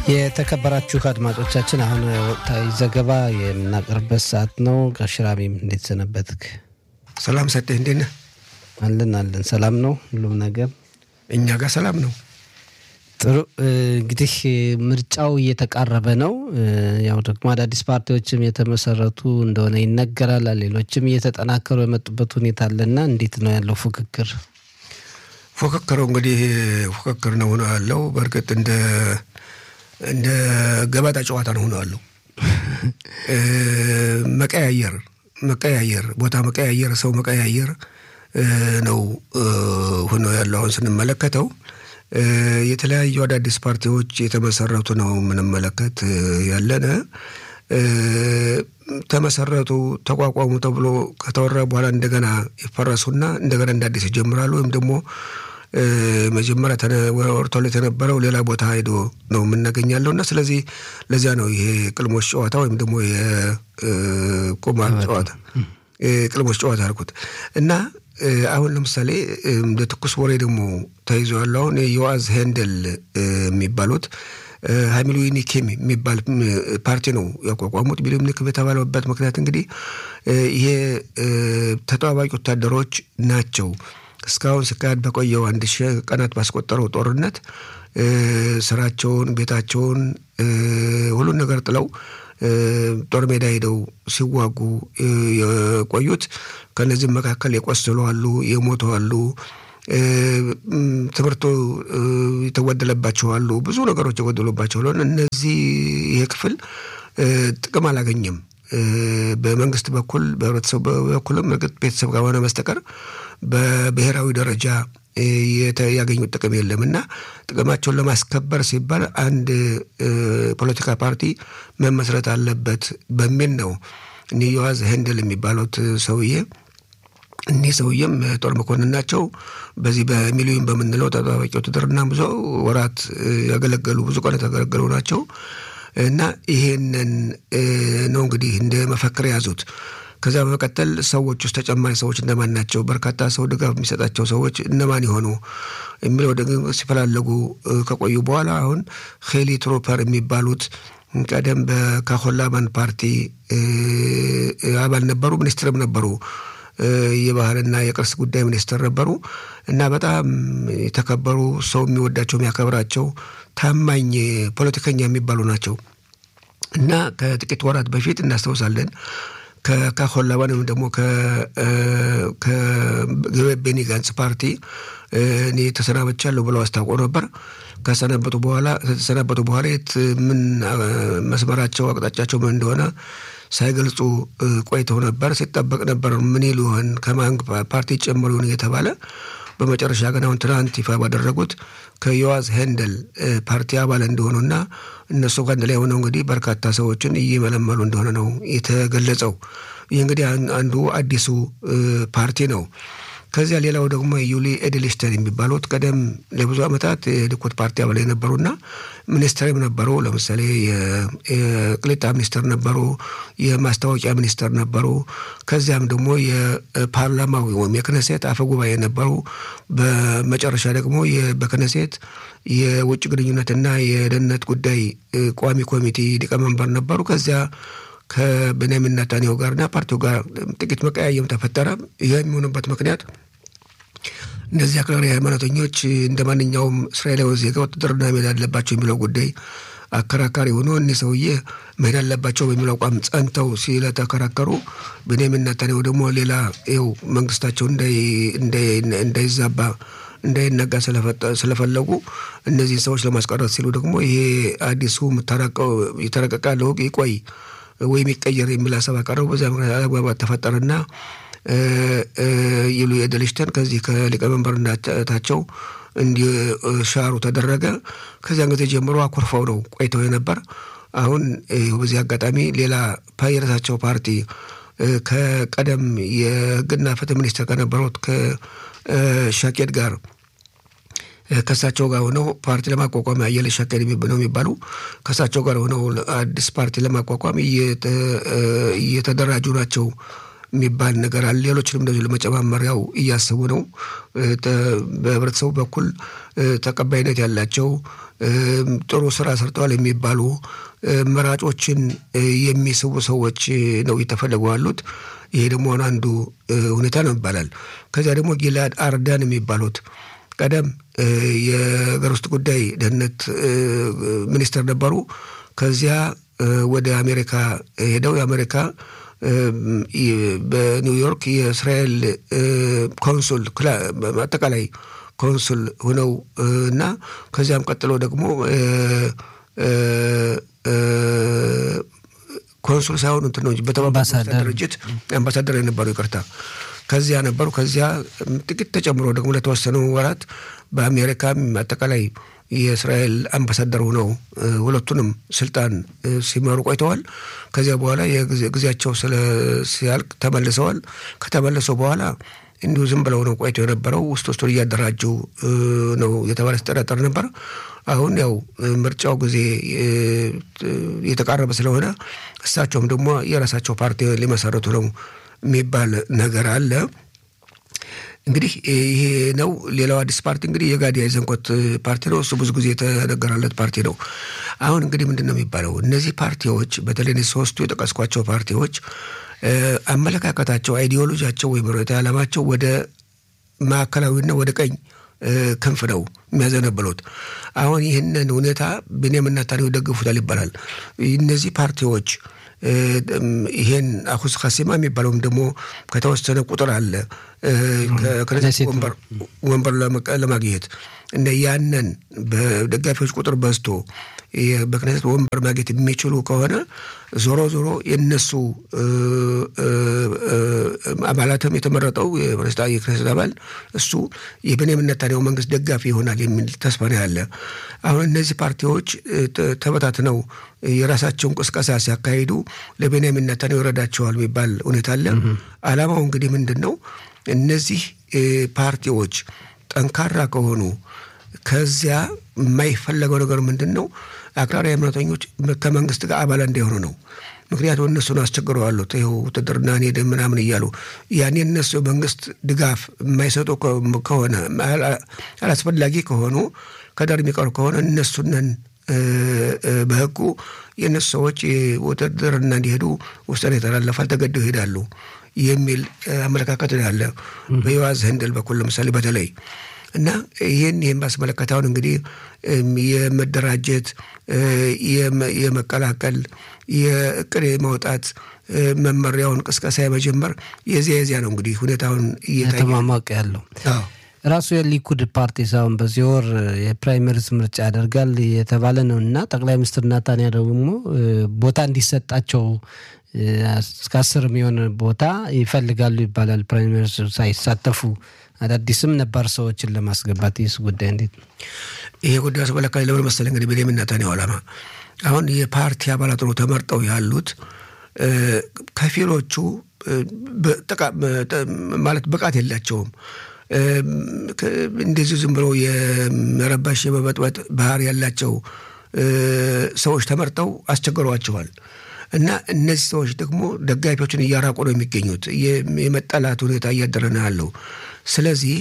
የተከበራችሁ አድማጮቻችን አሁን ወቅታዊ ዘገባ የምናቀርበት ሰዓት ነው። ጋሽራሚም እንዴት ሰነበትክ? ሰላም ሰጤ እንዴት ነህ? አለን አለን፣ ሰላም ነው ሁሉም ነገር እኛ ጋር ሰላም ነው። ጥሩ እንግዲህ ምርጫው እየተቃረበ ነው። ያው ደግሞ አዳዲስ ፓርቲዎችም የተመሰረቱ እንደሆነ ይነገራል። ሌሎችም እየተጠናከሩ የመጡበት ሁኔታ አለና እንዴት ነው ያለው ፉክክር? ፉክክሩ እንግዲህ ፉክክር ነው ሆነ ያለው። በእርግጥ እንደ እንደ ገበጣ ጨዋታ ነው ሆነ ያለው። መቀያየር መቀያየር ቦታ መቀያየር ሰው መቀያየር ነው ሆኖ ያለው አሁን ስንመለከተው የተለያዩ አዳዲስ ፓርቲዎች የተመሰረቱ ነው የምንመለከት ያለነ። ተመሰረቱ ተቋቋሙ ተብሎ ከተወራ በኋላ እንደገና ይፈረሱና እንደገና እንደ አዲስ ይጀምራሉ። ወይም ደግሞ መጀመሪያ ወርቶል የተነበረው ሌላ ቦታ ሄዶ ነው የምናገኛለው እና ስለዚህ ለዚያ ነው ይሄ ቅልሞች ጨዋታ ወይም ደግሞ የቁማር ጨዋታ ቅልሞች ጨዋታ አልኩት እና አሁን ለምሳሌ እንደ ትኩስ ወሬ ደግሞ ተይዞ ያለው አሁን የዮአዝ ሄንደል የሚባሉት ሀሚሉኒኬም የሚባል ፓርቲ ነው ያቋቋሙት። ሚሉኒክ በተባለበት ምክንያት እንግዲህ ይሄ ተጠባባቂ ወታደሮች ናቸው። እስካሁን ሲካሄድ በቆየው አንድ ሺህ ቀናት ባስቆጠረው ጦርነት ስራቸውን፣ ቤታቸውን፣ ሁሉን ነገር ጥለው ጦር ሜዳ ሄደው ሲዋጉ የቆዩት ከነዚህም መካከል የቆሰሉ አሉ፣ የሞቱ አሉ፣ ትምህርቱ የተጎደለባቸው አሉ፣ ብዙ ነገሮች የጎደሉባቸው ለሆነ እነዚህ ይሄ ክፍል ጥቅም አላገኘም። በመንግስት በኩል በህብረተሰቡ በኩልም እርግጥ ቤተሰብ ጋር ሆነ በስተቀር በብሔራዊ ደረጃ ያገኙት ጥቅም የለም እና ጥቅማቸውን ለማስከበር ሲባል አንድ ፖለቲካ ፓርቲ መመስረት አለበት በሚል ነው እኒህ ዮዋዝ ሄንደል የሚባሉት ሰውዬ እኒህ ሰውዬም ጦር መኮንን ናቸው። በዚህ በሚሊዮን በምንለው ተጠባባቂ ውትድርና ብዙ ወራት ያገለገሉ ብዙ ቀናት ያገለገሉ ናቸው እና ይሄንን ነው እንግዲህ እንደ መፈክር የያዙት። ከዛ በመቀጠል ሰዎች ውስጥ ተጨማሪ ሰዎች እነማን ናቸው፣ በርካታ ሰው ድጋፍ የሚሰጣቸው ሰዎች እነማን የሆኑ የሚለው ደግሞ ሲፈላለጉ ከቆዩ በኋላ አሁን ሄሊ ትሮፐር የሚባሉት ቀደም በካሆላማን ፓርቲ አባል ነበሩ፣ ሚኒስትርም ነበሩ። የባህልና የቅርስ ጉዳይ ሚኒስትር ነበሩ እና በጣም የተከበሩ ሰው የሚወዳቸው የሚያከብራቸው ታማኝ ፖለቲከኛ የሚባሉ ናቸው እና ከጥቂት ወራት በፊት እናስታውሳለን ከካሆላባን ወይም ደግሞ ከቤኒ ጋንጽ ፓርቲ እኔ ተሰናበቻለሁ ብለው አስታውቆ ነበር። ከሰነበቱ በኋላ ከተሰናበቱ በኋላ የት ምን መስመራቸው አቅጣጫቸው ምን እንደሆነ ሳይገልጹ ቆይተው ነበር። ሲጠበቅ ነበር ምን ይሉ ይሆን ከማን ፓርቲ ጨምሮ ይሆን እየተባለ በመጨረሻ ግን አሁን ትናንት ይፋ ባደረጉት ከዮዋዝ ሄንደል ፓርቲ አባል እንደሆኑና እነሱ ከአንድ ላይ ሆነው እንግዲህ በርካታ ሰዎችን እየመለመሉ እንደሆነ ነው የተገለጸው። ይህ እንግዲህ አንዱ አዲሱ ፓርቲ ነው። ከዚያ ሌላው ደግሞ ዩሊ ኤድልስተን የሚባሉት ቀደም ለብዙ ዓመታት የሊኩድ ፓርቲ አባል የነበሩና ሚኒስትርም ነበሩ። ለምሳሌ የቅሊጣ ሚኒስትር ነበሩ፣ የማስታወቂያ ሚኒስትር ነበሩ። ከዚያም ደግሞ የፓርላማው ወይም የክነሴት አፈ ጉባኤ ነበሩ። በመጨረሻ ደግሞ በክነሴት የውጭ ግንኙነትና የደህንነት ጉዳይ ቋሚ ኮሚቴ ሊቀመንበር ነበሩ። ከዚያ ከቤንያሚን ኔታንያሁ ጋርና ፓርቲው ጋር ጥቂት መቀያየም ተፈጠረ። ይህ የሚሆንበት ምክንያት እነዚህ አክራሪ ሃይማኖተኞች እንደ ማንኛውም እስራኤላዊ ዜጋ ውትድርና መሄድ አለባቸው የሚለው ጉዳይ አከራካሪ ሆኖ እኒህ ሰውዬ መሄድ አለባቸው በሚለው አቋም ጸንተው ስለተከራከሩ ቤንያሚን ኔታንያሁ ደግሞ ሌላ ይኸው መንግስታቸው እንዳይዛባ እንዳይነጋ ስለፈለጉ እነዚህን ሰዎች ለማስቀረት ሲሉ ደግሞ ይሄ አዲሱ የተረቀቀ ለውግ ይቆይ ወይም ይቀየር የሚል ሀሳብ አቀረቡ። በዚያ ምክንያት አለመግባባት ተፈጠረና ይሉ ኤድልስተን ከዚህ ከሊቀመንበርነታቸው እንዲሻሩ ተደረገ። ከዚያን ጊዜ ጀምሮ አኮርፈው ነው ቆይተው የነበር። አሁን በዚህ አጋጣሚ ሌላ የራሳቸው ፓርቲ ከቀደም የሕግና ፍትህ ሚኒስትር ከነበሩት ከሻኬድ ጋር ከእሳቸው ጋር ሆነው ፓርቲ ለማቋቋም አየለ ሻከል ነው የሚባሉ ከእሳቸው ጋር ሆነው አዲስ ፓርቲ ለማቋቋም እየተደራጁ ናቸው የሚባል ነገር አለ። ሌሎችንም እንደዚሁ ለመጨማመር ያው እያሰቡ ነው። በህብረተሰቡ በኩል ተቀባይነት ያላቸው ጥሩ ስራ ሰርተዋል የሚባሉ መራጮችን የሚስቡ ሰዎች ነው እየተፈለጉ ያሉት። ይሄ ደግሞ አንዱ ሁኔታ ነው ይባላል። ከዚያ ደግሞ ጊላድ አርዳን የሚባሉት ቀደም የሀገር ውስጥ ጉዳይ ደህንነት ሚኒስትር ነበሩ። ከዚያ ወደ አሜሪካ ሄደው የአሜሪካ በኒውዮርክ የእስራኤል ኮንሱል አጠቃላይ ኮንሱል ሆነው እና ከዚያም ቀጥሎ ደግሞ ኮንሱል ሳይሆኑ እንትን ነው እንጂ በተባበሩት ድርጅት አምባሳደር የነበሩ ይቅርታ፣ ከዚያ ነበሩ። ከዚያ ጥቂት ተጨምሮ ደግሞ ለተወሰኑ ወራት በአሜሪካም አጠቃላይ የእስራኤል አምባሳደር ሆነው ሁለቱንም ስልጣን ሲመሩ ቆይተዋል። ከዚያ በኋላ ጊዜያቸው ሲያልቅ ተመልሰዋል። ከተመለሱ በኋላ እንዲሁ ዝም ብለው ነው ቆይቶ የነበረው። ውስጥ ውስጡን እያደራጁ ነው የተባለ ሲጠረጠር ነበር። አሁን ያው ምርጫው ጊዜ እየተቃረበ ስለሆነ እሳቸውም ደግሞ የራሳቸው ፓርቲ ሊመሰረቱ ነው የሚባል ነገር አለ። እንግዲህ ይሄ ነው። ሌላው አዲስ ፓርቲ እንግዲህ የጋዲ አይዘንኮት ፓርቲ ነው። እሱ ብዙ ጊዜ የተነገራለት ፓርቲ ነው። አሁን እንግዲህ ምንድን ነው የሚባለው እነዚህ ፓርቲዎች በተለይ ሶስቱ የጠቀስኳቸው ፓርቲዎች አመለካከታቸው፣ አይዲዮሎጂያቸው ወይም ርዕዮተ ዓላማቸው ወደ ማዕከላዊና ወደ ቀኝ ክንፍ ነው የሚያዘነብሉት። አሁን ይህንን ሁኔታ ብንያምና ኔታንያሁ ይደግፉታል ይባላል። እነዚህ ፓርቲዎች ይሄን አሁስ ካሲማ የሚባለውም ደግሞ ከተወሰነ ቁጥር አለ ከክነሴት ወንበር ለማግኘት እና ያንን በደጋፊዎች ቁጥር በዝቶ በክነሴት ወንበር ማግኘት የሚችሉ ከሆነ ዞሮ ዞሮ የነሱ አባላትም የተመረጠው የክነሴት አባል እሱ የቤንያሚን ኔታንያሁ መንግስት ደጋፊ ይሆናል የሚል ተስፋ ነው ያለ። አሁን እነዚህ ፓርቲዎች ተበታትነው የራሳቸውን ቅስቀሳ ሲያካሂዱ ለቤንያሚን ኔታንያሁ ይረዳቸዋል የሚባል ሁኔታ አለ። አላማው እንግዲህ ምንድን ነው? እነዚህ ፓርቲዎች ጠንካራ ከሆኑ ከዚያ የማይፈለገው ነገር ምንድን ነው? አክራሪ እምነተኞች ከመንግስት ጋር አባል እንዳይሆኑ ነው። ምክንያቱም እነሱን አስቸግረዋሉት ይኸው ውትድርና ሄደ ምናምን እያሉ ያኔ እነሱ መንግስት ድጋፍ የማይሰጡ ከሆነ አላስፈላጊ ከሆኑ ከዳር የሚቀሩ ከሆነ እነሱነን በህጉ የእነሱ ሰዎች ውትድርና እንዲሄዱ ውሳኔ ይተላለፋል፣ ተገደው ይሄዳሉ የሚል አመለካከት ያለ በዮዋዝ ህንድል በኩል ለምሳሌ በተለይ እና ይህን ይህን ባስመለከት አሁን እንግዲህ የመደራጀት የመቀላቀል የእቅድ የማውጣት መመሪያውን ቅስቀሳ የመጀመር የዚያ የዚያ ነው እንግዲህ ሁኔታውን እየተሟሟቀ ያለው ራሱ የሊኩድ ፓርቲ ሳሁን በዚህ ወር የፕራይመሪስ ምርጫ ያደርጋል የተባለ ነው እና ጠቅላይ ሚኒስትር ናታንያ ደግሞ ቦታ እንዲሰጣቸው እስከ አስር የሚሆን ቦታ ይፈልጋሉ ይባላል። ፕራይመሪስ ሳይሳተፉ አዳዲስም ነባር ሰዎችን ለማስገባት ይህስ ጉዳይ እንዴት ነው? ይሄ ጉዳይ አስመለካኝ ለምን መሰለህ እንግዲህ ቤንያሚን ኔታንያሁ ዓላማ አሁን የፓርቲ አባላት ነው ተመርጠው ያሉት ከፊሎቹ ማለት ብቃት የላቸውም። እንደዚህ ዝም ብሎ የመረባሽ የመበጥበጥ ባህር ያላቸው ሰዎች ተመርጠው አስቸግሯቸዋል። እና እነዚህ ሰዎች ደግሞ ደጋፊዎችን እያራቁ ነው የሚገኙት። የመጠላት ሁኔታ እያደረ ነው ያለው። ስለዚህ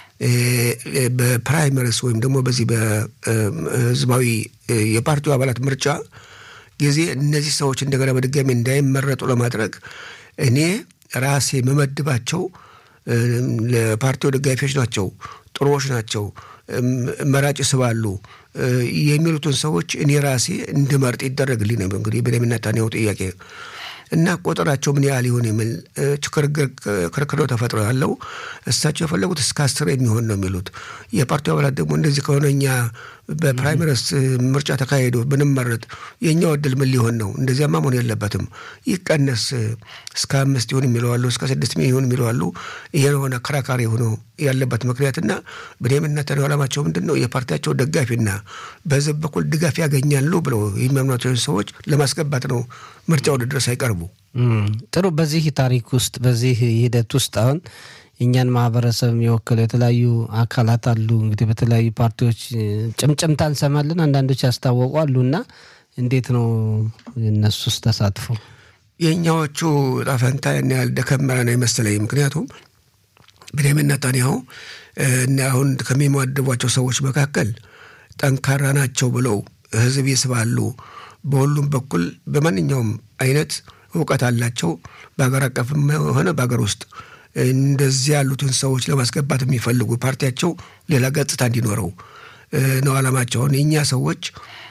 በፕራይመሪስ ወይም ደግሞ በዚህ በህዝባዊ የፓርቲው አባላት ምርጫ ጊዜ እነዚህ ሰዎች እንደገና በድጋሚ እንዳይመረጡ ለማድረግ እኔ ራሴ መመድባቸው ለፓርቲው ደጋፊዎች ናቸው፣ ጥሩዎች ናቸው፣ መራጭ ስባሉ የሚሉትን ሰዎች እኔ ራሴ እንድመርጥ ይደረግልኝ ነው እንግዲህ ቤንያሚን ኔታንያሁ ጥያቄ እና ቁጥራቸው ምን ያህል ይሆን የሚል ክርክር ተፈጥሮ ያለው እሳቸው የፈለጉት እስከ አስር የሚሆን ነው የሚሉት። የፓርቲው አባላት ደግሞ እንደዚህ ከሆነ እኛ በፕራይመሪስ ምርጫ ተካሂዶ ብንመረጥ የእኛው እድል ምን ሊሆን ነው? እንደዚያማ መሆን የለበትም ይቀነስ፣ እስከ አምስት ይሁን የሚለዋሉ፣ እስከ ስድስት ይሁን የሚለዋሉ። ይሄ የሆነ አከራካሪ ሆኖ ያለበት ምክንያትና ቤንያሚን ኔታንያሁ ዓላማቸው ምንድን ነው? የፓርቲያቸው ደጋፊና በህዝብ በኩል ድጋፍ ያገኛሉ ብለው የሚያምኗቸውን ሰዎች ለማስገባት ነው ምርጫ ውድድር ሳይቀርቡ። ጥሩ። በዚህ ታሪክ ውስጥ በዚህ ሂደት ውስጥ አሁን የእኛን ማህበረሰብ የወከሉ የተለያዩ አካላት አሉ። እንግዲህ በተለያዩ ፓርቲዎች ጭምጭምታ እንሰማለን። አንዳንዶች ያስታወቁ አሉ እና እንዴት ነው የእነሱስ ተሳትፎ? የእኛዎቹ ጣፈንታ ያን ያህል ደከም ያለ ነው የመሰለኝ። ምክንያቱም ቤንያሚን ኔታንያሁ እና አሁን ከሚመድቧቸው ሰዎች መካከል ጠንካራ ናቸው ብለው ህዝብ ይስባሉ። በሁሉም በኩል በማንኛውም አይነት እውቀት አላቸው። በሀገር አቀፍም ሆነ በሀገር ውስጥ እንደዚህ ያሉትን ሰዎች ለማስገባት የሚፈልጉ ፓርቲያቸው ሌላ ገጽታ እንዲኖረው ነው ዓላማቸውን። የእኛ ሰዎች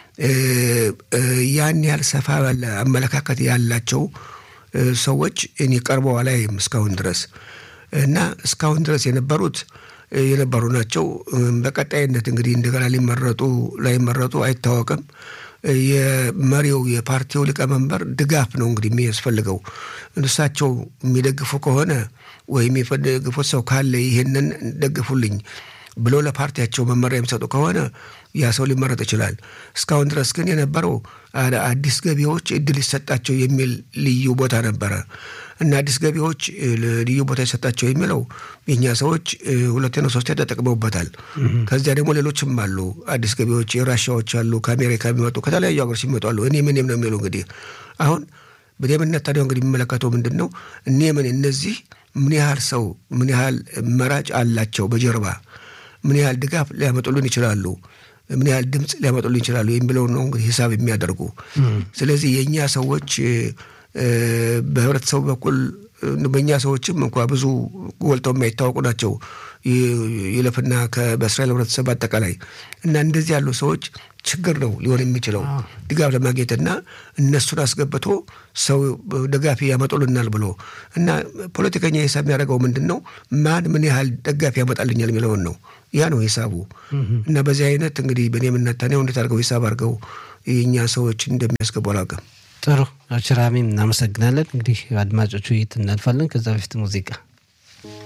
ያን ያህል ሰፋ ባለ አመለካከት ያላቸው ሰዎች እኔ ቀርበው አላይም እስካሁን ድረስ እና እስካሁን ድረስ የነበሩት የነበሩ ናቸው። በቀጣይነት እንግዲህ እንደገና ሊመረጡ ላይመረጡ አይታወቅም። የመሪው የፓርቲው ሊቀመንበር ድጋፍ ነው እንግዲህ የሚያስፈልገው። እሳቸው የሚደግፉ ከሆነ ወይም የሚደግፉት ሰው ካለ ይህንን ደግፉልኝ ብሎ ለፓርቲያቸው መመሪያ የሚሰጡ ከሆነ ያ ሰው ሊመረጥ ይችላል። እስካሁን ድረስ ግን የነበረው አዲስ ገቢዎች እድል ይሰጣቸው የሚል ልዩ ቦታ ነበረ እና አዲስ ገቢዎች ልዩ ቦታ ይሰጣቸው የሚለው የእኛ ሰዎች ሁለቴ ነው ሶስቴ ተጠቅመውበታል። ከዚያ ደግሞ ሌሎችም አሉ አዲስ ገቢዎች የራሻዎች አሉ፣ ከአሜሪካ የሚመጡ ከተለያዩ ሀገሮች የሚመጡ አሉ። እኔ ምንም ነው የሚሉ እንግዲህ አሁን ቤንያሚን ኔታንያሁ እንግዲህ የሚመለከተው ምንድን ነው? እኔ ምን እነዚህ ምን ያህል ሰው ምን ያህል መራጭ አላቸው በጀርባ ምን ያህል ድጋፍ ሊያመጡልን ይችላሉ፣ ምን ያህል ድምፅ ሊያመጡልን ይችላሉ የሚለውን ነው እንግዲህ ሂሳብ የሚያደርጉ። ስለዚህ የእኛ ሰዎች በህብረተሰቡ በኩል በእኛ ሰዎችም እንኳ ብዙ ጎልተው የማይታወቁ ናቸው ይለፍና በእስራኤል ህብረተሰብ አጠቃላይ እና እንደዚህ ያሉ ሰዎች ችግር ነው ሊሆን የሚችለው ድጋፍ ለማግኘትና እነሱን አስገብቶ ሰው ደጋፊ ያመጡልናል ብሎ እና ፖለቲከኛ ሂሳብ የሚያደርገው ምንድን ነው? ማን ምን ያህል ደጋፊ ያመጣልኛል የሚለውን ነው። ያ ነው ሂሳቡ። እና በዚህ አይነት እንግዲህ ቤንያሚን ኔታንያሁ እንዴት አድርገው ሂሳብ አድርገው የእኛ ሰዎች እንደሚያስገቡ አላውቅም። ጥሩ አሽራሚም እናመሰግናለን። እንግዲህ አድማጮቹ ውይይት እናልፋለን። ከዛ በፊት ሙዚቃ